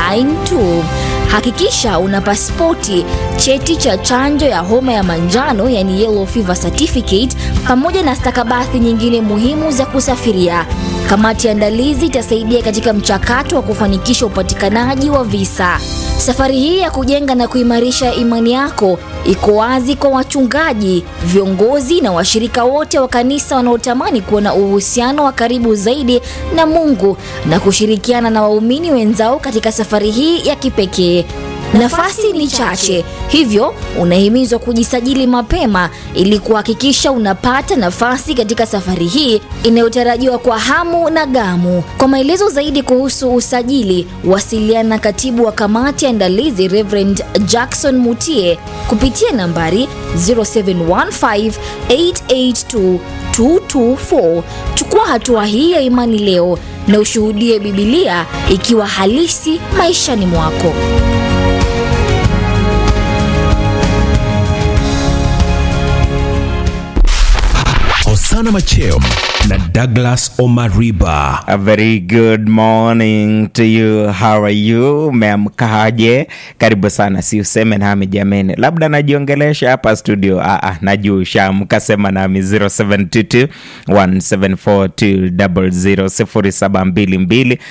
Line 2. Hakikisha una pasipoti, cheti cha chanjo ya homa ya manjano yani yellow fever certificate, pamoja na stakabadhi nyingine muhimu za kusafiria. Kamati ya andalizi itasaidia katika mchakato wa kufanikisha upatikanaji wa visa. Safari hii ya kujenga na kuimarisha imani yako iko wazi kwa wachungaji, viongozi na washirika wote wa kanisa wanaotamani kuwa na uhusiano wa karibu zaidi na Mungu na kushirikiana na waumini wenzao katika safari hii ya kipekee. Nafasi ni chache, hivyo unahimizwa kujisajili mapema ili kuhakikisha unapata nafasi katika safari hii inayotarajiwa kwa hamu na gamu. Kwa maelezo zaidi kuhusu usajili, wasiliana na katibu wa kamati ya andalizi Reverend Jackson Mutie kupitia nambari 0715882224. Chukua hatua hii ya imani leo na ushuhudie Bibilia ikiwa halisi maishani mwako. Hosana Macheo na Douglas Omariba. A very good morning to you. How are you? Umeamkaje? Karibu sana, si useme nami jameni, labda najiongelesha hapa studio. Ah, ah, najua ushaamka, sema nami 0722 174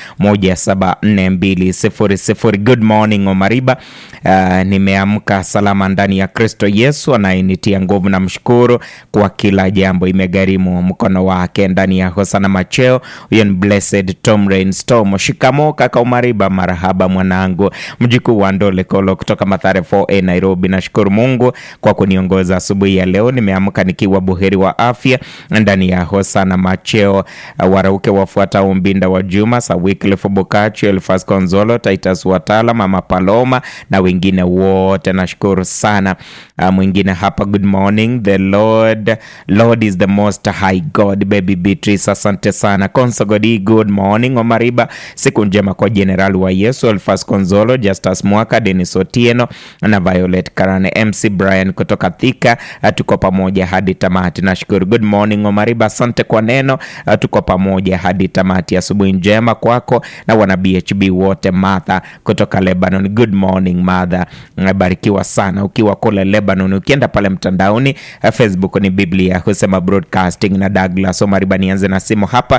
072 Good morning Omariba. Uh, nimeamka salama ndani ya Kristo Yesu anayenitia nguvu na mshukuru kwa kila jambo, imegharimu mkono wake ndani ya Hosana Macheo. Huyo ni Blessed Tom Rainstorm. Shikamo kaka Umariba, marahaba mwanangu, mjukuu wa Ndole Kolo kutoka Mathare 4A Nairobi. Nashukuru Mungu kwa kuniongoza asubuhi ya leo, nimeamka nikiwa buheri wa afya ndani ya Hosana Macheo. Uh, warauke wafuatao Mbinda wa Juma, Sawiklifu Bukachi, Elfas Konzolo, Titus Watala, Mama Paloma na wengine wote, nashukuru sana. Uh, mwingine hapa, good morning the Lord, Lord is the most high God. Baby Beatrice, asante sana. Konsogodi, good morning. Omariba, siku njema kwa jenerali wa Yesu, Elfas Konzolo, Justus Mwaka, Denis Otieno na Violet Karane, MC Brian kutoka Thika. Uh, tuko pamoja hadi tamati, nashukuru. Good morning Omariba, asante kwa neno. Uh, tuko pamoja hadi tamati. Asubuhi njema kwako na wana BHB wote. Martha kutoka Lebanon, good morning Martha, barikiwa sana ukiwa kule Lebanon. Ukienda pale mtandaoni uh, Facebook ni Biblia husema broadcasting na Douglas Omariba. Nianze na simu hapa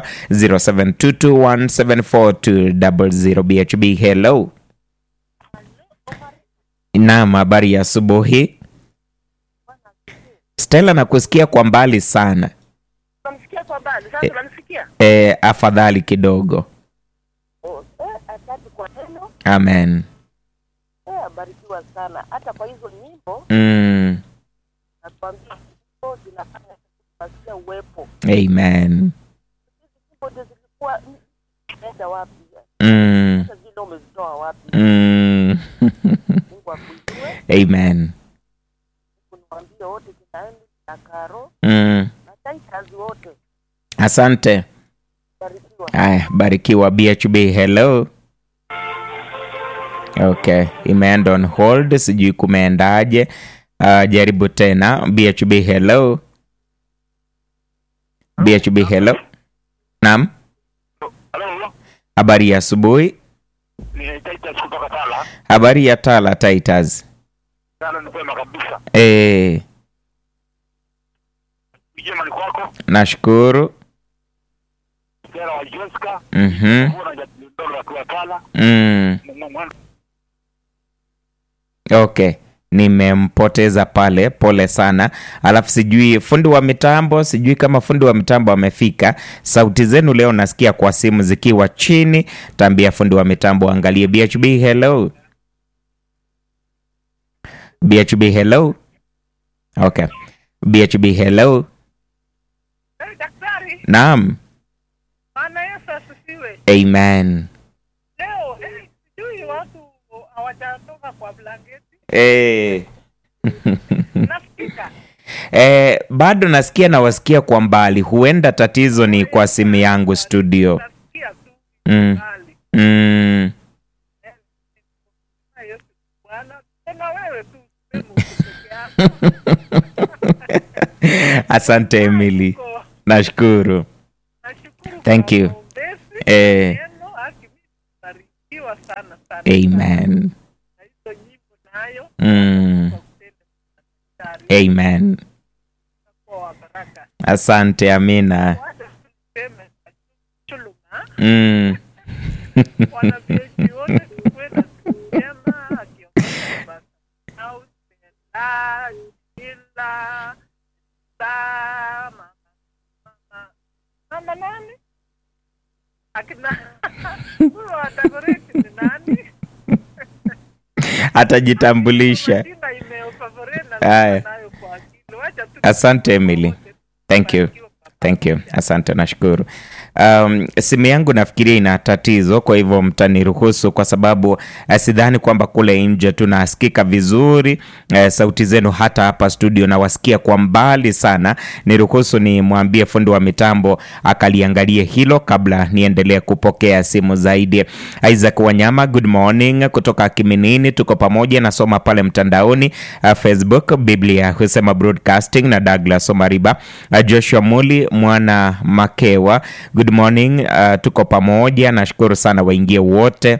0722174200 BHB. Hello, naam, habari ya asubuhi. Stella, nakusikia kwa mbali sana. Unamsikia kwa mbali sasa, unamsikia? E, afadhali kidogo. Oh, eh, asante kwa neno. Amen. Eh, abarikiwa sana. Hata kwa hizo nyimbo Mm, nakwambia nyimbo zinafanya kusikia uwepo. amen. Hizi nyimbo ndio zilikuwa enda wapi? Mm, Hata zile umezitoa wapi? mm, Mungu akuinue. amen. Kuniambie wote kinaendi na Karo Mm, na Titus wote. asante. Barikiwa. Aya, barikiwa BHB. Hello. Okay, imeenda on hold, sijui kumeendaje. Uh, jaribu tena. BHB. Hello. BHB. Hello. Naam, Halo, habari ya asubuhi. ni Titus kutoka Tala. Habari ya Tala Titus. Tala ni kwema kabisa. Eh, Ijema ni kwako. nashukuru. Stella wa Jessica. Mhm. Mbona jadolo akiwa Tala. Mm. Mwana Okay, nimempoteza pale, pole sana. Alafu sijui fundi wa mitambo, sijui kama fundi wa mitambo amefika. Sauti zenu leo nasikia kwa simu zikiwa chini. Tambia fundi wa mitambo angalie. BHB, hello. BHB, hello. Okay, BHB, hello. Eh, daktari, Naam, Bwana Yesu asifiwe. amen. Leo eh, sijui watu hawajatoka kwa blanketi. Eh. Nafikika. Eh, bado nasikia nawasikia kwa mbali, huenda tatizo ni kwa simu yangu studio. Nasikia tu Mm. mbali. Mm. Bwana Yesu Bwana. Tena wewe tu sema uko peke yako. Asante Emily, Uko- nashukuru. Nashukuru Thank kwa you. maombezi, Eh. neno, haki mimi nibarikiwa sana sana. Amen. Na hizo nyimbo nayo Mm. kwa kutenda daktari Amen. kwa wa baraka. Asante Amina. Wacha tuseme chuluma Mm. wanajeshi wote tukuwe na siku njema akiongozwa basi au Stella, Sheila, Sa, mama mama mama nani akina huyo wa Dagoretti ni nani? Atajitambulisha. Majina imeofavorite na Haya. nayo kwa akili. Wacha tu Asante Emily. Thank you. Thank you. Asante, nashukuru. Um, simu yangu nafikiria ina tatizo, kwa hivyo mtaniruhusu kwa sababu uh, sidhani kwamba kule nje tunasikika vizuri uh, sauti zenu hata hapa studio nawasikia kwa mbali sana. Niruhusu nimwambie fundi wa mitambo akaliangalie hilo kabla niendelee kupokea simu zaidi. Isaac Wanyama, good morning kutoka Kiminini, tuko pamoja, nasoma pale mtandaoni uh, Facebook Biblia husema broadcasting na Douglas Omariba, uh, Joshua Muli mwana Makewa, good morning uh, tuko pamoja, nashukuru sana waingie wote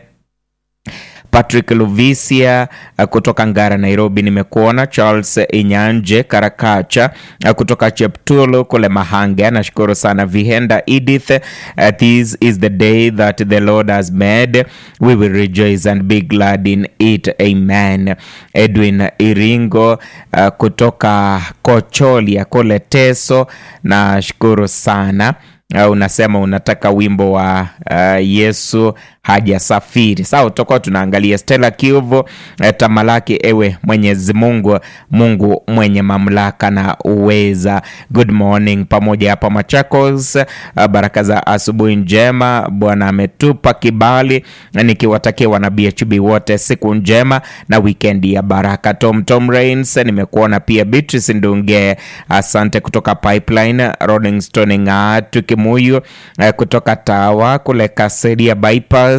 Patrick Luvisia uh, kutoka Ngara, Nairobi, nimekuona. Charles Inyanje Karakacha uh, kutoka Cheptulu kule Mahanga, nashukuru sana. Vihenda Edith, uh, this is the day that the Lord has made, we will rejoice and be glad in it, amen. Edwin Iringo uh, kutoka Kocholia kule Teso, nashukuru sana. Uh, unasema unataka wimbo wa uh, Yesu hajasafiri. Sawa, tutakuwa tunaangalia Stella Kiuvo, uh, tamalaki ewe Mwenyezi Mungu, Mungu mwenye mamlaka na uweza. Good morning pamoja hapa Machakos. Uh, baraka za asubuhi njema, Bwana ametupa kibali, nikiwatakia wana BHB wote siku njema na wikendi ya baraka. Tom Tom Rains, nimekuona pia. Beatrice Ndunge, asante kutoka Pipeline. Rolling Stone Ng'atu Kimuyu eh, kutoka Tawa kule Kaseria bypass,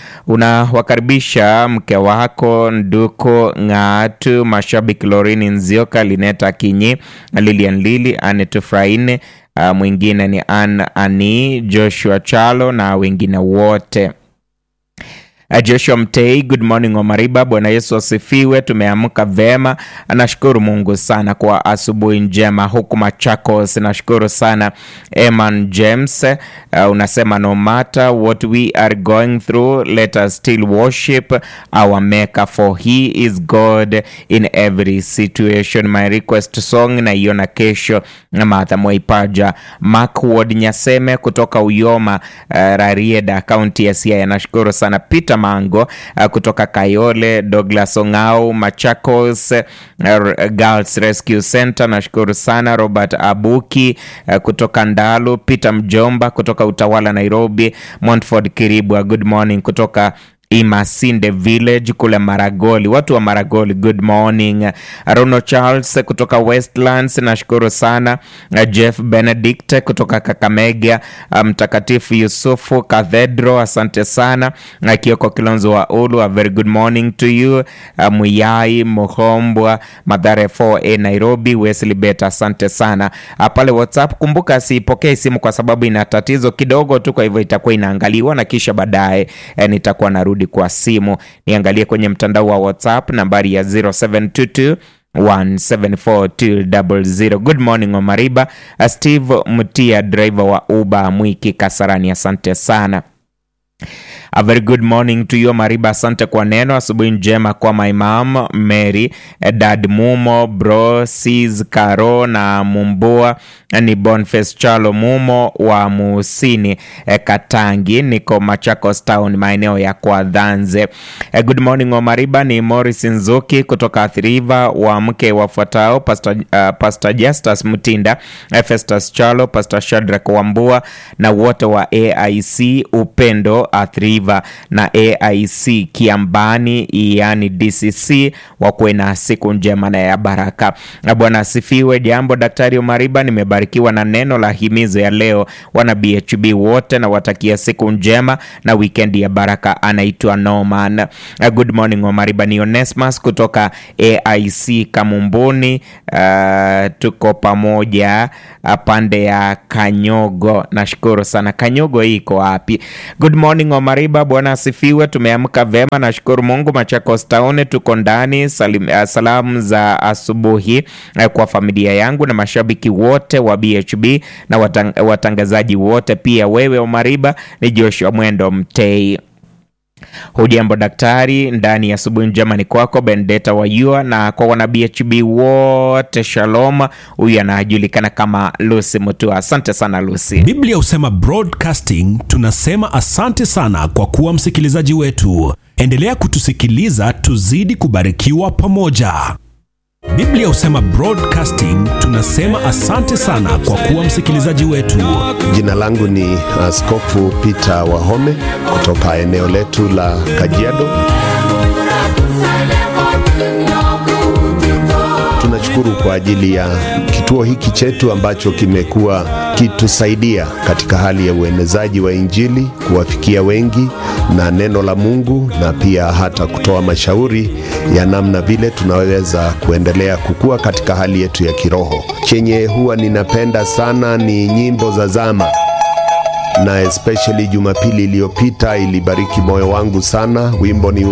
unawakaribisha mke wako Nduko Ng'atu, mashabiki Lorini Nzioka, Lineta Kinyi, Lilian Lili, Anet Fraine, uh, mwingine ni Ann Ani, Joshua Chalo na wengine wote. Uh, Joshua Mtei, good morning Omariba. Bwana Yesu asifiwe. Tumeamka vema, nashukuru Mungu sana kwa asubuhi njema huku Machakos. Nashukuru sana Eman James. Uh, unasema no matter what we are going through let us still worship our maker for he is God in every situation. My request song naiona kesho na Martha Mwaipaja. Mark Ward Nyaseme kutoka Uyoma, uh, Rarieda, kaunti ya Siaya. Nashukuru sana Peter Mango uh, kutoka Kayole, Douglas Ongao, Machakos uh, Girls Rescue Center. Nashukuru sana Robert Abuki uh, kutoka Ndalu, Peter Mjomba kutoka Utawala Nairobi, Montford Kiribwa, good morning kutoka Imasinde Village kule Maragoli, watu wa Maragoli, good morning. Rono Charles kutoka Westlands, nashukuru sana. Jeff Benedict kutoka Kakamega, Mtakatifu Yusufu Cathedral, asante sana. Kioko Kilonzo wa Ulu, a very good morning to you. Muyai Muhombwa, Madhare 4A Nairobi, Wesley Bet, asante sana. Pale WhatsApp, kumbuka sipokee simu kwa sababu ina tatizo kidogo tu, kwa hivyo itakuwa inaangaliwa na kisha baadaye eh, nitakuwa narudi kwa simu niangalie kwenye mtandao wa WhatsApp nambari ya 0722 1742000. Good morning Omariba. Steve Mutia, driver wa Uber Mwiki Kasarani, asante sana. A very good morning to you Mariba, asante kwa neno. Asubuhi njema kwa my mom Mary, dad Mumo, bro Sis Karo na Mumbua ni Boniface Chalo Mumo wa Musini eh, Katangi, niko Machakos Town, maeneo ya kwa Dhanze. Eh, good morning Omariba, ni Morris Nzuki kutoka Athi River, wa mke wafuatao Pastor, uh, Pastor Justus Mutinda, eh, Festus Chalo, Pastor Shadrack Wambua na wote wa AIC Upendo Athi River na AIC Kiambani, yani DCC, wakuwe na siku njema na ya baraka. Bwana asifiwe. Jambo Daktari Omariba, nimebarikiwa na neno la himizo ya leo. Wana BHB wote na watakia siku njema na wikendi ya baraka. Anaitwa Norman. Good morning Omariba, ni Onesmus kutoka AIC Kamumbuni. Uh, tuko pamoja pande ya Kanyogo. Nashukuru sana. Kanyogo hii iko wapi? Good morning Omariba Omariba, Bwana asifiwe. Tumeamka vema, nashukuru Mungu. Machakos Town tuko ndani. Salim, uh, salamu za asubuhi uh, kwa familia yangu na mashabiki wote wa BHB na watang, watangazaji wote pia. Wewe Omariba ni Joshua Mwendo Mtei. Hujambo daktari, ndani ya asubuhi njema ni kwako Bendeta Wayua na kwa wana BHB wote shalom. Huyu anajulikana kama Lucy Mutua. Asante sana Lucy. Biblia husema broadcasting, tunasema asante sana kwa kuwa msikilizaji wetu. Endelea kutusikiliza, tuzidi kubarikiwa pamoja. Biblia husema broadcasting, tunasema asante sana kwa kuwa msikilizaji wetu. Jina langu ni Askofu Peter Wahome kutoka eneo letu la Kajiado. Tunashukuru kwa ajili ya kituo hiki chetu ambacho kimekuwa kitusaidia katika hali ya uenezaji wa Injili, kuwafikia wengi na neno la Mungu, na pia hata kutoa mashauri ya namna vile tunaweza kuendelea kukua katika hali yetu ya kiroho. Chenye huwa ninapenda sana ni nyimbo za zama na especially Jumapili iliyopita ilibariki moyo wangu sana. Wimbo ni